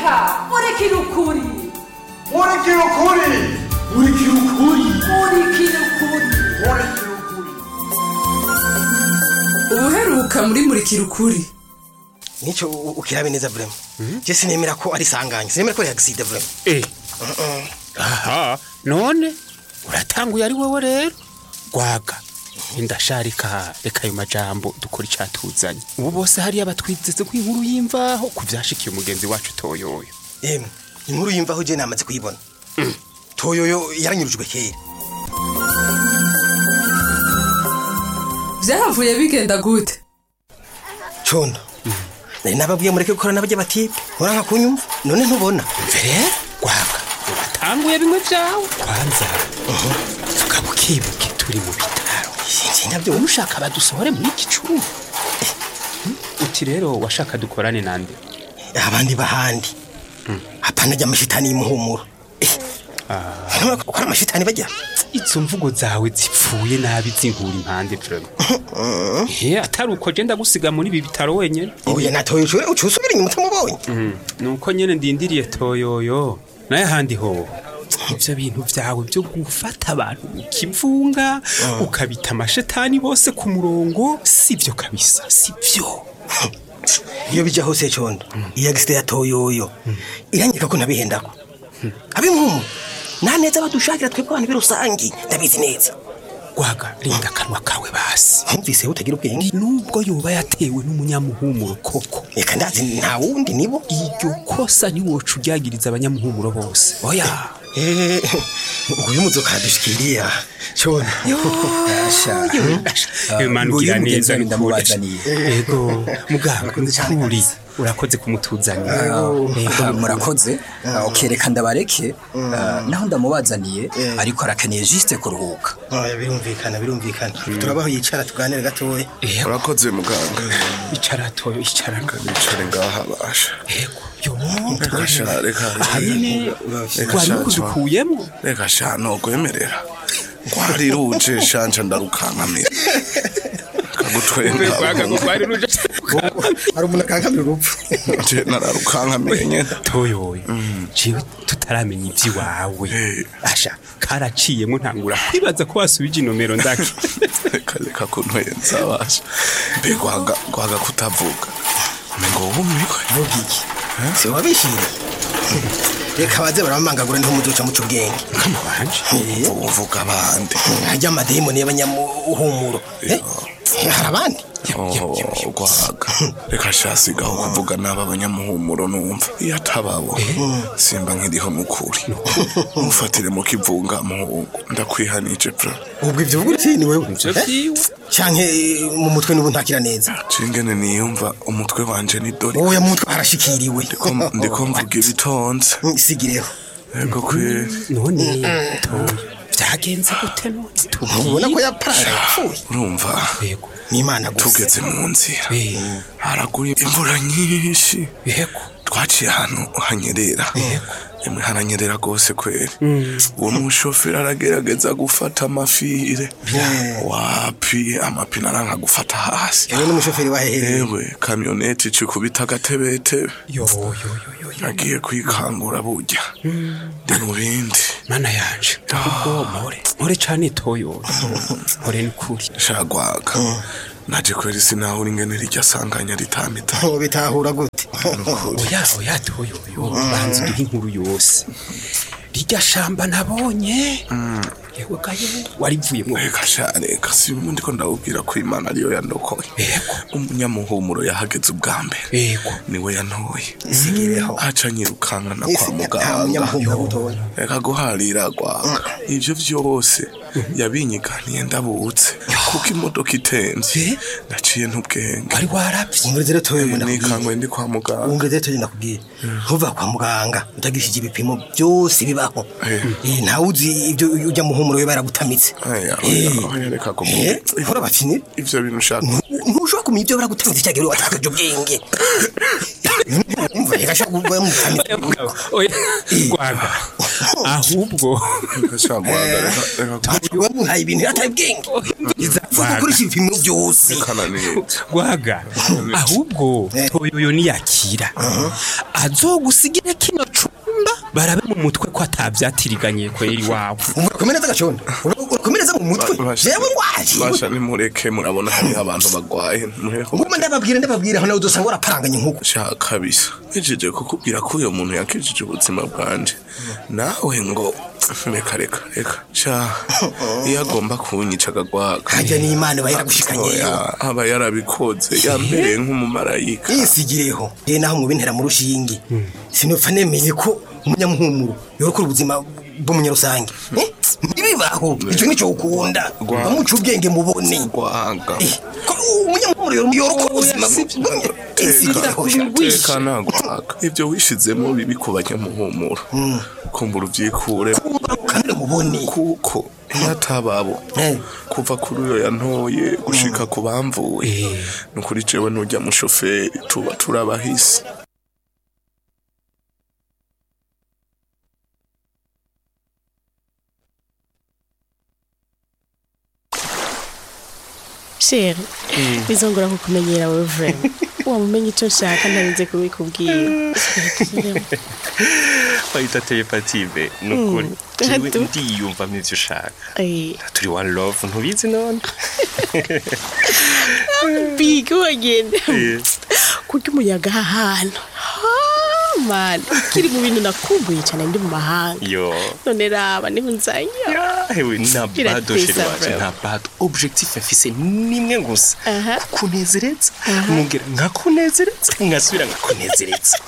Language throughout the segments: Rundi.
reka murikira ukuri murikira ukuri murikira ukuri murikira ukuri murikira ukuri ubuheruka muri murikira ukuri nicyo u- ukirabe neza vrema je sinemera ko ari sanganya sinemera ko ari accident vrema Eh. aha none uratanguye ari wowe rero gwaga indasharika reka ayo majambo dukora icatuzanye ubu bose hariya batwizeze ko inkuru y'imvaho ku vyashikiye umugenzi wacu toyoyo emwe inkuru yimvaho je namaze kuyibona toyoyo yaranyurujwe kera byahavuye bigenda gute condo nari nababwiye mureke gukorana n'abajya batipe muranka kunyumva none ntubona mbere gwaga uratanguye bimwe vyawe kwanza vuga bukibuke turi mu bitaro sinzi nabyo ushaka badusohore muri iki cumba Eh, hmm? uti rero washaka dukorane nande abandi bahandi hapana ajya amashitani y'imuhumuro ntubona ko gukora amashitani bajya izo mvugo zawe zipfuye nabi zinkura impande vrema he atari uko je ndagusiga muri ibi bitaro wenyene oya na toyo ucuye ucusubira inyuma utamubonye nuko nyene ndindiriye toyoyo naye handi ho ivyo bintu vyawe vyo gufata abantu mu kivunga ukabita amashetani bose ku murongo sivyo kabisa sivyo iyo bija hose condo iyo agisite ya toyoyo iranyika ko ntabihendako abimpumu nta neza badushakira twebwe abantu birusangi ndabizi neza gwaga rinda akanwa kawe basi ntumvise utagira ubwenge nubwo yoba yatewe n'umunyamuhumuro koko reka ndazi nta wundi nibo iryo kosa ntiwoca uryagiriza abanyamuhumuro bose oya Eh, nguyu muzoka aradushikiriya condo manugira nguyu mugenzi neza wanjye nukuri. ndamubazaniye. yego muganga nukuri urakoze kumutuzanira Yego, murakoze okay reka ndabareke Ah, naho ndamubazaniye ariko arakeneye juste kuruhuka oya birumvikana birumvikana turabaho yicara tuganire gatoya Yego, urakoze muganga icara toyo icara nicare ngaha basha yego yo reka sha reka aha nyene Reka wari sha, ukudukuyemo reka sha nogwemerera ngwari ruje shanja ndarukankamira kagutwenga Gwaga ngo rwari ruje hari umuntu akankamira urupfu je nararukankamiye nyene toyoyo jewe tutaramenya ivy'iwawe Eh. asha karaciyemo ntangura kwibaza ko wasubije inomero ndaki reka reka kuntwenza basha mbe gwaga gwaga kutavuga umengo wumigwe vuga iki si wabishimye reka baze baramamangagura niho muzoca muca ubwenge kama wanje uvuga abandi hajya amadayimoni y'abanyamuhumuro Eh, hari abandi Oh, gwaga reka shasigaho kuvuga n'aba banyamuhumuro numva iyo atababo simba nkiriho n'ukuri mufatire mu kivunga muhungu ndakwihanije pra ubwo ibyo uvuga uti ni wewe ivyo Eh? vyiwe canke eh, mu mutwe niba ntakira neza cingene niyumva umutwe wanje ni dori wowe mu mutwe harashikiriwe Ndiko- ndiko mvuga ibitonze Mm, sigireho yego kweri none toyo vyagenze gute none ntubona ko yapara yapfuye urumva yego n'imana gusa tugeze mu nzira Eh. haraguye imvura nyinshi yego twaciye ahantu hanyerera emwe haranyerera rwose kweri uwo mushoferi aragerageza gufata amafire wapi amapine aranka gufata hasi yewe n'umushoferi wahehereye ewe kamyoneti icikubita agatebetebe yo yo yo yo yo agiye kwikangura burya ndi mu bindi mana yanje ubwo mpore mpore cane toyo mpore n'ukuri shagwaga naje kweri sinahura ingene rirya sanganya ritamita bitahura gute oya oya toyo yo banza uduhe inkuru yose rirya shamba nabonye yewe gaye warivuyemo reka sha reka si bimwe ndiko ndawubwira ko imana ariyo yandokoye Yego. umunyamuhumuro yahageze ubwa mbere yego niwe yantoye sigireho aca nyirukankana Ese kwa nta muganga munyamuhumuro utoya reka guharira gwaga ivyo vyose yabinyiganiye ndabutse kuko imodoka itemvye naciye ntubwenge wari waravye umurezi rero toye ngo ndakubwira nikangwe ndi kwa muganga umurezi rero toye ndakubwira ntuva kwa muganga utagishije ibipimo byose bibaho Eh. Eh, ntawe uzi ibyo ujya muhumuro we baragutamitse Aya, Eh. oya, oya, reka kumubwira. Eh, uhora bakinira ivyo bintu ushaka ntushobora kumenya ibyo baragutamitse cyagera watakaje ubwenge umva reka shaka kuba mutamitse oya gwaga ahubwo reka sha gwaga reka reka wamuhaye ibintu atari ubwenge vuga kuri ibipimo byose kananiye gwaga ahubwo Eh. toyoyo niyakira azogusigira kino cumba barabe mu mutwe ko atabyatiriganye kweri wawe urakomereza agacondo urakomereza mu mutwe Basha- jewe ngwaje basha nimureke murabona hariho abantu bagwaye mureke nguma ndababwira ndababwira aho nawe udusanga waraparanganye nk'uko sha kabisa ngejeje kukubwira ko uyo muntu yakijije ubuzima bwanje nawe ngo reka reka reka sha iyo agomba kunyica agagwaga hajya n'imana iba yaragushikanyeyo Oya, aba yarabikoze yambereye nk'umumarayika yisigireho ye naho mubintera mu rushinge sinopfa nemeye ko umunyamuhumuro yorokora ubuzima bw'umunyarusange Eh, ntibibaho icyo nicyo ukunda Gwa- bamuca ubwenge mubone gwaga Eh, ko umunyamuhumuro yorokora ubuzima bw'umunyarusange tekana gwaga ibyo wishizemo bibi ku banyamuhumuro kumbura ubyikure kandi mubone kuko iyo atababo Eh. kuva kuri uyo yantoye gushika ku bamvuye ni ukuri jewe n'ujya mushoferi tuba turabahisi sheri bizongera kukumenyera wowe vrema wamumenye icyo nshaka ntarinze kubikubwira bayita telepative ni ukuri jewe Atu. ndiyumvamo ivyo ushaka Eh, turi one love ntubizi none bigi wagenda kurya umuyaga aha hantu Ah, man kiri mu bintu nakumbuye cyane ndi mu mahanga yo none raba niho nzanya hewe nta Birateza bado sheri wanje bro. nta bado objectif mfise nimwe gusa Aha. kukunezereza mwongera nkakunezereza ngasubira nkakunezereza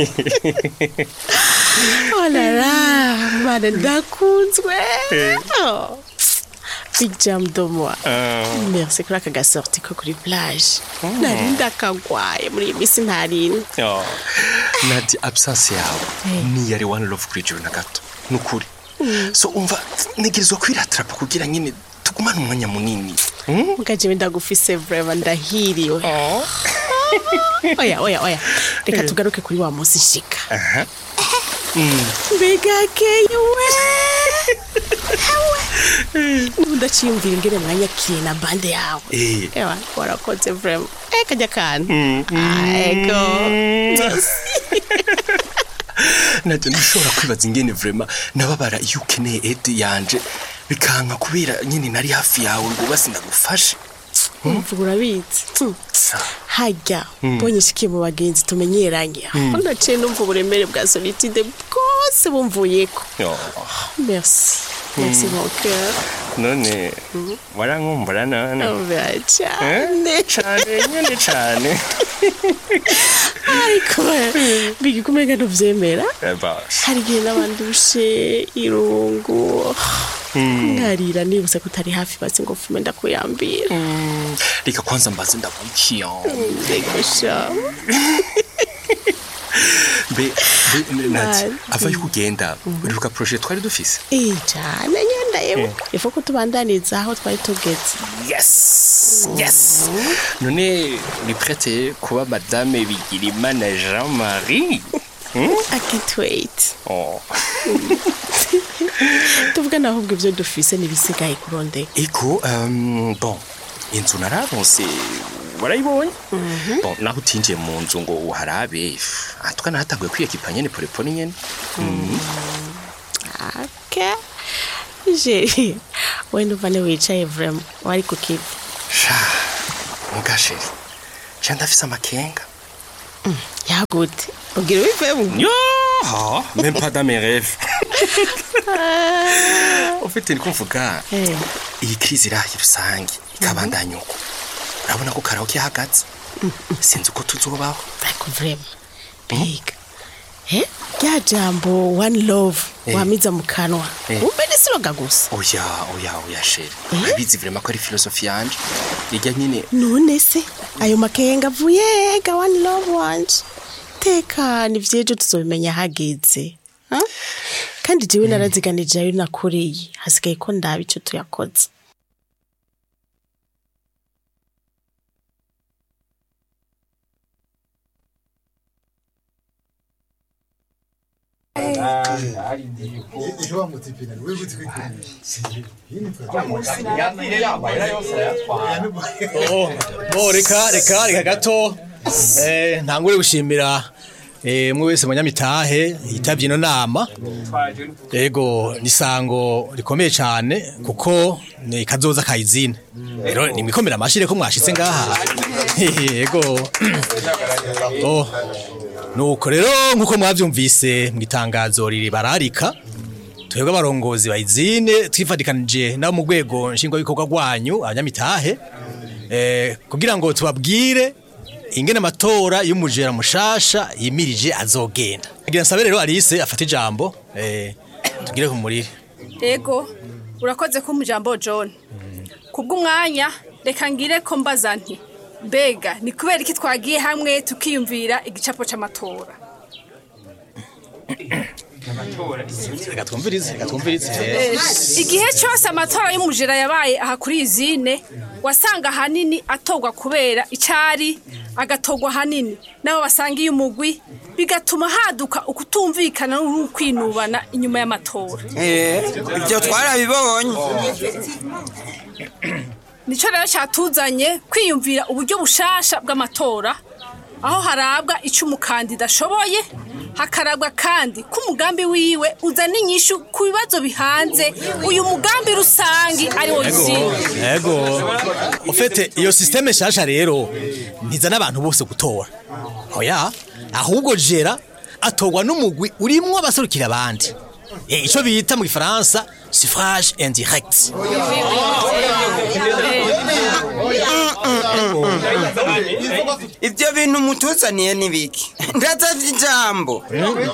olara mana ndakunzwe Oh. big jam de moi merci kuri aka gasorti ko kuri plage nari ndakagwaye muri iyi minsi ntarinda Yo, nadi absence yawe niyari one love kuri jewe na gato ni ukuri so umva ntegerezwa kwiratrapa kugira nyine tugumane umwanya munini mugajewe ndagufise vrema ndahiriwe oya oya oya reka tugaruke kuri wa munsi nshika mbega keye we nubu ndaciyumvira ingene mwanyakiriye na bande yawe Eh. ewa warakoze vrema eh kajya kantu ego najya ntushobora kwibaza ingene vrema nababara iyo ukeneye edi yanje bikanka kubera nyine nari hafi yawe ngo basi ndagufashe umva urabizi hajya mbonye ishikiye mu bagenzi tumenyeranye aho naciye numva uburemere bwa solitude bwose bumvuyeko Yo, merci merci mon cœur none warankumbura none Umva cyane cane nyine cane ariko bigikumenga ntuvyemera Eh, basi. hari igihe n'abandushe irungu nkarira nibutse ko utari hafi basi ngo fume ndakuyambira Mm, reka kwanza mbaze ndabukiya mbegusha mbe mbe- nati Bye. ava yuko ugenda uribuka projet twari dufise iyi cyane nyenda yewe ifu ko tubandaniza aho twari tugeze yes yes none uri prete kuba madame bigirimana jean marie I can't wait oh. tuvugana ahubwo ibyo dufise n'ibisigaye kurondeka ego um, bon inzu nararonse warayibonye bon naho utinjiye mu nzu ngo uharabe atwa nahatanguye kwiyekipa nyene polepole nyene ake je wenda uvane wicaye vrema wari ku kivi sha mugasheri ca ndafise amakenga yagute ubwira ubivemo yo ha même pas dans mes rêves ufite ni kumvuga Eh. iyi krizi irahi rusange ikabandanya uko urabona ko karaoke ihagaze sinzi uko tuzobaho ariko vrema biga eh rya jambo one love Eh. wamiza mu kanwa Eh. umbe nisiroga gusa oya oya oya sheri urabizi vrema ko ari filosofi yanje irya nyine none se ayo makenga avuye ga one love wanje tekana ivyejo tuzobimenya hageze ha? kandi jewe naraziganije ayo nakoreye hasigaye ko ndaba ico tuyakoze bo reka reka reka gato eh ntangure gushimira eh mwe wese munyamitahe yitabye ino nama yego nisango rikomeye cyane kuko ni kazoza kayizine rero nimwikomera amashire ko mwashitse ngaha yego oh nuko rero nkuko mwavyumvise mu itangazo riri bararika twebwe abarongozi bayizine twifadikanije nabo mu rwego nshingwabikorwa rwanyu abanyamitahe eh, kugira ngo tubabwire ingene amatora y'umujera mushasha yimirije azogenda kugira nsabe rero Alice afata ijambo eh, tugire ku murire Ego, urakoze ko mujambo John. Kubw'umwanya reka ngire ko mbaza nti mbega ni kubera iki twagiye hamwe tukiyumvira igicapo c'amatora. reka twumvirize reka twumvirize Eh, Igihe cyose amatora y'umujera yabaye aha kuri izine wasanga ahanini atorwa kubera icari agatogwa hanini nabo basangiye umugwi bigatuma haduka ukutumvikana n'ukwinubana inyuma y'amatora. ibyo twarabibonye Nico rero cyatuzanye kwiyumvira uburyo bushasha bw'amatora aho harabwa icyo umukandida ashoboye hakarabwa kandi ko umugambi wiwe uzana inyishu ku bibazo bihanze uyu mugambi rusangi ari wo izina yego ufite iyo systeme shasha rero ntizana abantu bose gutora oya ahubwo jera atorwa n'umugwi urimwo abaserukira abandi Eh, ico bita mu gifaransa suffrage indirect ibyo bintu mutuzaniye ni biki ndazavye ijambo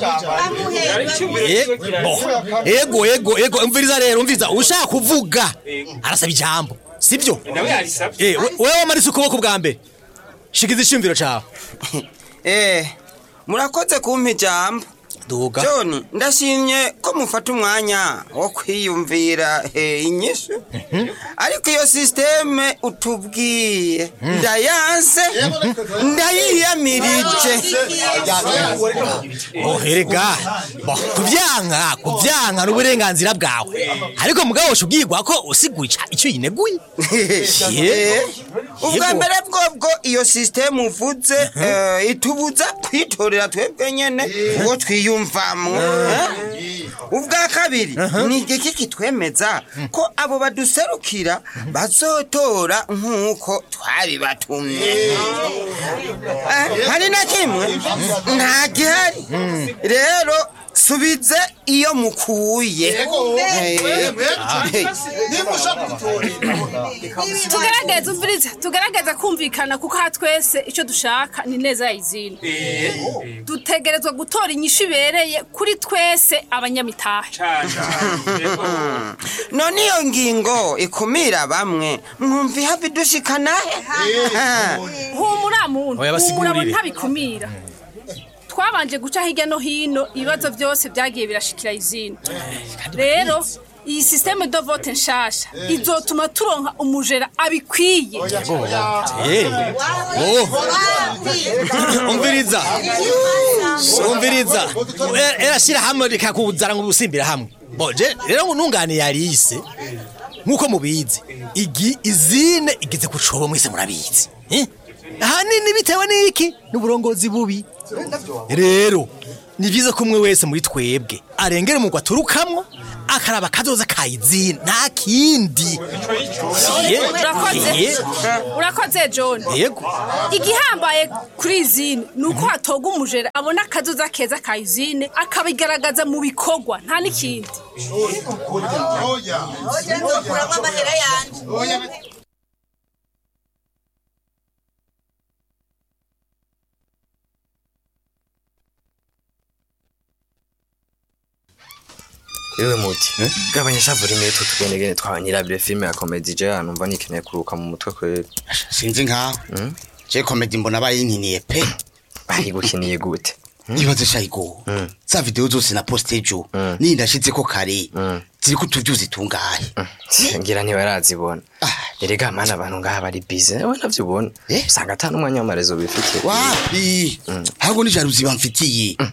Eh, bo, ego ego ego umviriza rero umviriza ushaka kuvuga arasaba ijambo sibyo Eh, we- wewe wamarise ukuboko bwa mbere shikiza ishimviro cawe eh murakoze kumpa ijambo duga john ndashimye ko mufata umwanya wo kwiyumvira eh, inyishu ariko iyo sisiteme utubwiye ndayanse ndayiyamirije oherega bo kuvyanka kuvyanka n'uburenganzira bwawe ariko mugabo shubwirwa ko usigura ica- ico yineguye Eh, ubwa mbere bwobwo iyo sisiteme uvuze eh, itubuza kwitorera twebwe nyene uwo twiyumvamwo eh? ubwa kabiri ni igiki kitwemeza ko abo baduserukira bazotora nk'uko twabibatumye Eh, hari na kimwe nta gihari rero subize iyo mukuye Eh, tugerageze umvirize tugerageze kumvikana kuko aha twese icyo dushaka ni neza ya izina dutegerezwa gutora inyishu ibereye kuri twese abanyamitahe none iyo ngingo ikumira bamwe mwumva ihava idushikanahe humura muntu Oya, basigurire. humura ntabikumira twabanje guca hirya no hino ibibazo byose byagiye birashikira izina rero iyi sisiteme do vote nshasha izotuma turonka umujera abikwiye Eh, oh. umviriza umviriza Eh, erashira hamwe rikakuzana ngo ubusimbira hamwe boje rero nunganiye Alice nkuko mubizi igi izine igeze kucobo mwese murabizi eh? ahanini bitewe n'iki n'uburongozi bubi rero ni byiza ko umwe wese muri twebwe arengera umugwa aturukamwo akaraba kazoza kayizina nta kindi Eh, urakoze eh, urakoze john yego igihambaye kuri izine ni uko hatoga umujera abona akazoza keza ka izine akabigaragaza mu bikorwa nta n'ikindi yewe muti gabanya shavura iminota tugendegene twanyirabire filime ya komedi je hano mva nikeneye kuruka mu mutwe kweri sinzi nkaho je komedi mbona bayinkiniye pe bayigukiniye gute ibaze shayigo za video zose na poste ejo niyi ndashitseko kare ziriko utuvyuzi tungahe ngira ntibarazibona erega mana abantu ngaha bari bize we navyo ubona usanga ata n'umwanya w'amarezo bifitiye wapi ahubwo ni jaruzi bamfitiye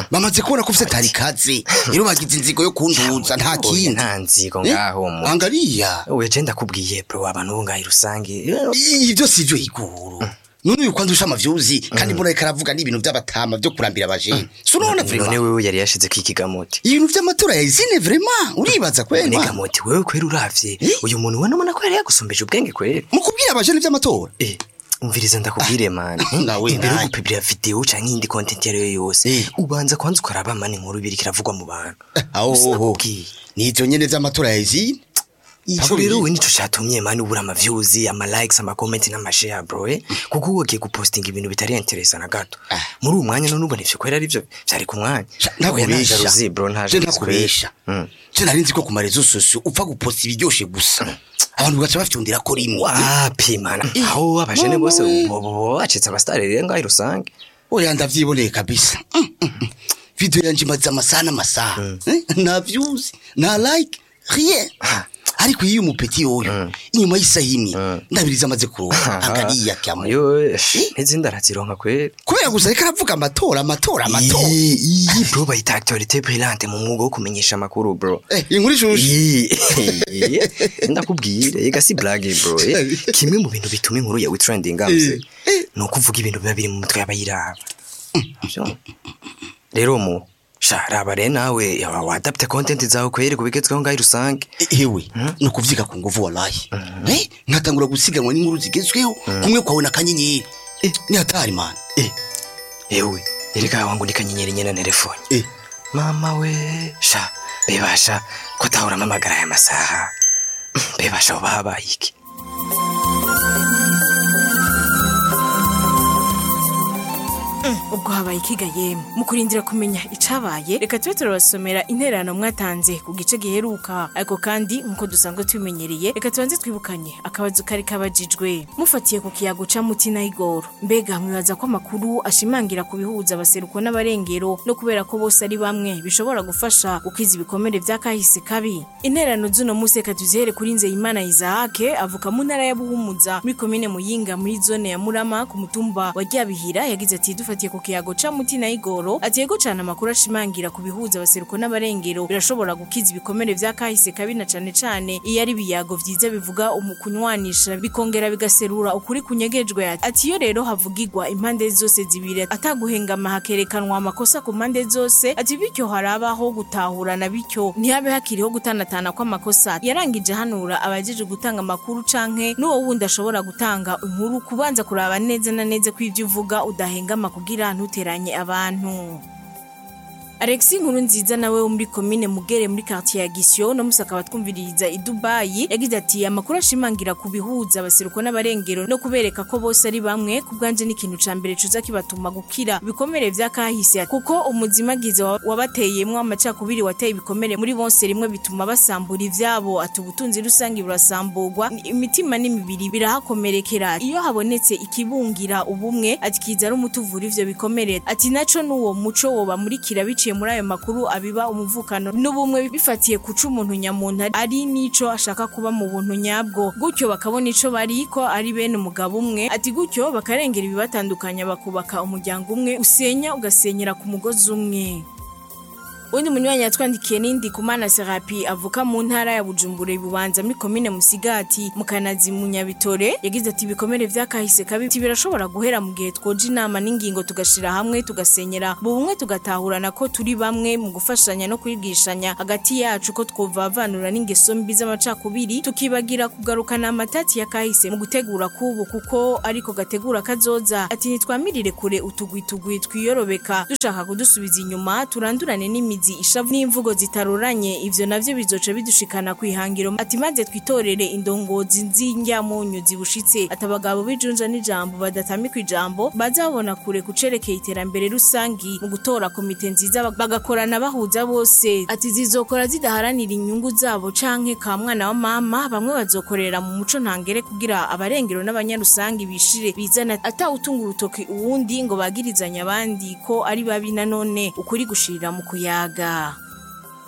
bamaze kubona ko ufite tari kaze rero bagize inzigo yo kunduza nta Oya, kindi nta nzigo Eh? ngaho mu angariya oya je ndakubwiye bro abantu bo ngaho rusange ibyo si byo iguru none uyu kwandusha amavyuzi kandi mbona reka aravuga n'ibintu by'abatama byo kurambira abajene si urabona none vrema wewe yari yashize ko ikigamoti ibintu by'amatora ya izine vrema uribaza kwema Nigamoti wewe kwera uravye uyu muntu ubona ubona ko yari yagusumbeje ubwenge kwera mu kubwira abajene by'amatora eh umviriza ndakubwire mani nawe imbere yo nawe. gupibira video canke iyindi content iyo ari yo yose ubanza kwanza ukaraba mani inkuru biri kiravugwa mu bantu aho nivyo nyene vy'amatora ya izine Ico rero we nico catumye mani ubura ama views ama likes ama comment n'ama share bro eh kuko wogiye gupostinga ibintu bitari interesa na gato muri uwo mwanya none ubona ivyo kwera ari byo vyari ku mwanya Oya, nta ntakubesha jalousie, bro nta je jalousie. ntakubesha Mm. je nari nzi ko ku marezo sosio upfa guposta ibiryoshe gusa abantu baca bafyondera ko rimwe wapi mana aho abajene bose Mama we. bo bacitse abastare rero ngaho rusange oya ndavyiboneye kabisa Mm, mm, mm. video yanje imaze amasaha n'amasaha Eh, nta views nta like rien ariko iyo umupeti yoyo inyuma y'isaha imwe ndabiriza amaze kuronka angariya kyamo n'izindi arazironka kwera kubera gusa reka aravuga amatora amatora amatora iyi iyi bro bayita actualité brillante mu mwuga wo kumenyesha amakuru bro Eh, inkuru ishushe Iyi, ndakubwire ega si blague bro eh. kimwe mu bintu bituma inkuru yawe trending amse ni ukuvuga ibintu biba biri mu mutwe y'abayiraba Sho. rero mu sha raba rero nawe yaba wadapte content zawe kwere kubigezweho ngaho rusange ewe ni ukuvyiga ku nguvu wallahi Eh, nkatangura gusiganwa n'inkuru zigezweho kumwe kwawe na kanyenyeri ni hatari man ewe erega wangu ni kanyenyeri nyene na telefone mama we sha bebasha ko tahora amamagara aya masaha bebasha uba habaye iki ubwo habaye ikiga yemwe mu kurindira kumenya icabaye reka tube turabasomera intererano mwatanze ku gice giheruka ariko kandi nk'uko dusanzwe tubimenyereye reka tubanze twibukanye akabazo kari kabajijwe mufatiye ku kiyago ca mutina igoro mbega mwibaza ko amakuru ashimangira ku bihuza abaseruko n'abarengero no kubera ko bose ari bamwe bishobora gufasha gukiza ibikomere vya kahise kabi intererano z'uno musi reka tuzihere kuri nzeyimana isahake avuka mu ntara ya buhumuza muri komine muyinga muri zone ya murama ku mutumba wa ryabihira yagize ati dufatiye ku kiyago ca mutina igoro ati yego cane amakuru ashimangira ku bihuza abaseruko n'abarengero birashobora gukiza ibikomere vya kahise kabi na cane cane iyo ari ibiyago vyiza bivuga umukunywanisha bikongera bigaserura ukuri kunyegejwe ati iyo rero havugirwa impande zose zibiri ataguhengama hakerekanwa amakosa ku mpande zose ati bityo harabaho gutahurana bityo ntihabe hakiriho gutanatana kw'amakosa yarangije hanura abajeje gutanga amakuru canke n'uwo wundi ashobora gutanga inkuru kubanza kuraba neza na neza ko ivyo uvuga udahengama kugira ntuteranye abantu Alexi nkuru nziza nawe wo muri komine mugere muri quartier ya Gisyo no musaka batwumviririza i Dubai yagize ati amakuru ashimangira ku bihuza abaseruko n'abarengero no kubereka ko bose ari bamwe ku bwanje n'ikintu ca mbere cuza kibatuma gukira ibikomere vya kahise kuko umuzimagize wa- wabateyemwo amacakubiri wateye ibikomere muri bose rimwe bituma basambura ivyabo ati ubutunzi rusange burasamburwa imitima n'imibiri birahakomerekera iyo habonetse ikibungira ubumwe ati kiza ari umuti uvura ivyo bikomere ati naco n'uwo muco wobamurikira biciye muri ayo makuru abiba umuvukano n'ubumwe bifatiye kuca umuntu nyamuntu ari n'ico ashaka kuba mu buntu nyabwo gutyo bakabona ico bari ko ari bene umugabo umwe ati gutyo bakarengera ibibatandukanya bakubaka umuryango umwe usenya ugasenyera ku mugozi umwe undi munywanyi yatwandikiye n'indi kumana serapi avuka mu ntara ya bujumbura ibubanza muri komine musigati mu kanazi mu nyabitore yagize ati ibikomere vyakahise kabi ati birashobora guhera mu gihe twoja inama n'ingingo tugashira hamwe tugasenyera mu bumwe tugatahurana ko turi bamwe mu gufashanya no kwigishanya hagati yacu ko twovavanura n'ingeso mbi z'amacakubiri tukibagira kugarukana amatati ya kahise mu gutegura kubu kuko ariko gategura kazoza ati nitwamirire kure utugwitugwi twiyorobeka dushaka kudusubiza inyuma turandurane n'imizi ishavu n'imvugo zitaruranye ivyo navyo bizoca bidushikana kwihangiro ati maze twitorere indongozi nz'indyamunyu zibushitse ati abagabo b'ijunja n'ijambo badatamika ijambo baza babona kure kucerekeye iterambere rusangi mu gutora komite nziza bagakorana bahuza bose ati zizokora zidaharanira inyungu zabo canke ka mwana wa mama bamwe bazokorera mu muco ntangere kugira abarengero n'abanyarusangi bishire bizana atawutunga urutoki uwundi ngo bagirizanye abandi ko ari babi nanone ukuri gushirira mu kuyaga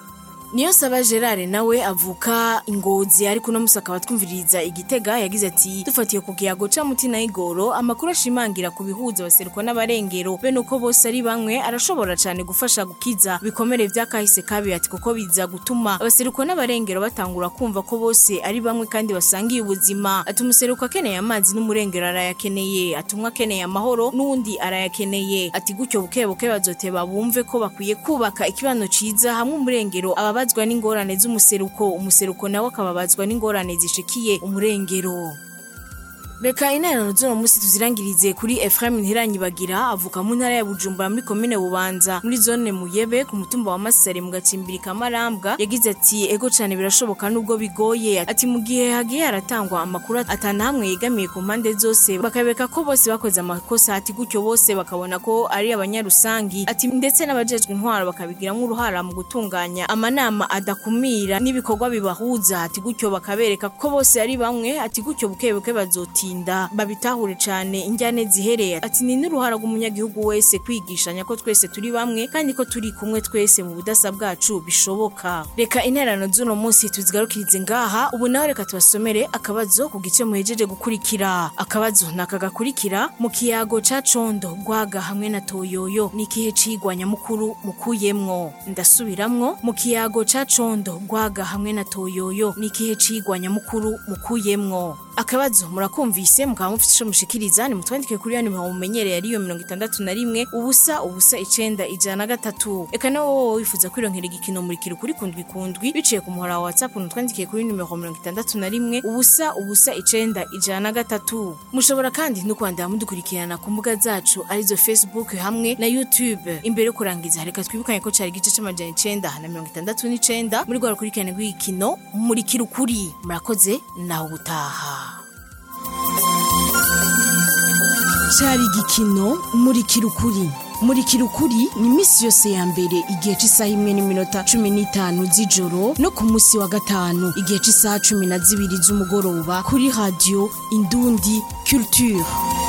niyo saba gerard nawe avuka ingozi ariko uno musi akaba twumviriza igitega yagize ati dufatiye ku kiyago ca mutina y'igoro amakuru ashimangira ku bihuza abaseruko n'abarengero bene uko bose ari bamwe arashobora cane gufasha gukiza bikomere vy'akahise kabi ati kuko biza gutuma abaseruko n'abarengero batangura kumva ko bose ari bamwe kandi basangiye ubuzima ati umuseruko akeneye amazi n'umurengero arayakeneye ati umwe akeneye amahoro n'uwundi arayakeneye ati gutyo buke buke bazoteba bumve ko bakwiye kubaka ikibano ciza hamwe umurengero ababazwa n'ingorane z'umuseruko umuseruko nawe akababazwa n'ingorane zishikiye umurengero Reka interano z'uno musi tuzirangirize kuri Ephraim Ntiranyibagira avuka mu ntara ya Bujumbura muri komine Bubanza muri zone Muyebe ku mutumba wa Masare mu gacimbiri kamarambwa yagize ati ego cane birashoboka nubwo bigoye ati mu gihe hagiye haratangwa amakuru atana hamwe yegamiye ku mpande zose bakabeka ko bose bakoze amakosa ati gutyo bose bakabona ko ari abanyarusangi ati ndetse n'abajejwe intwaro bakabigiramo uruhara mu gutunganya amanama adakumira n'ibikorwa bibahuza ati gutyo bakabereka ko bose ari bamwe ati gutyo bukebuke bazoti gutinda babitahure cane injyane zihereye ati ni n'uruhara rw'umunyagihugu wese kwigishanya ko twese turi bamwe kandi ko turi kumwe twese mu budasa bwacu bishoboka reka interano z'uno munsi tuzigarukirize ngaha ubu naho reka tubasomere akabazo ku gice muhejeje gukurikira akabazo naka gakurikira mu kiyago ca condo gwaga hamwe na toyoyo ni ikihe cigwa nyamukuru mukuyemwo ndasubiramwo mu kiyago ca condo gwaga hamwe na toyoyo ni ikihe cigwa nyamukuru mukuyemwo akabazo murakumvise mukaba mufite ico mushikiriza ni mutwandike kuri yani muhawe mumenyereye ariyo mirongo itandatu na rimwe ubusa ubusa icenda ijana na gatatu eka nawe wowe wifuza kwironkera igikino murikira ukuri kundwi kundwi biciye ku muhora wa whatsapp mutwandikiye kuri nimero mirongo itandatu na rimwe ubusa ubusa icenda ijana na gatatu mushobora kandi no kwandira mudukurikirana ku mbuga zacu arizo facebook hamwe na youtube imbere yo kurangiza reka twibukanye ko cari igice c'amajana icenda na mirongo itandatu n'icenda muri rwa rukurikirane rw'igikino murikira ukuri murakoze naho ubutaha cyari igikino murikira ukuri murikira ukuri ni iminsi yose ya mbere igihe cy'isaha imwe n'iminota cumi n'itanu z'ijoro no ku munsi wa gatanu igihe cy'isaha cumi na zibiri z'umugoroba kuri radiyo indundi culture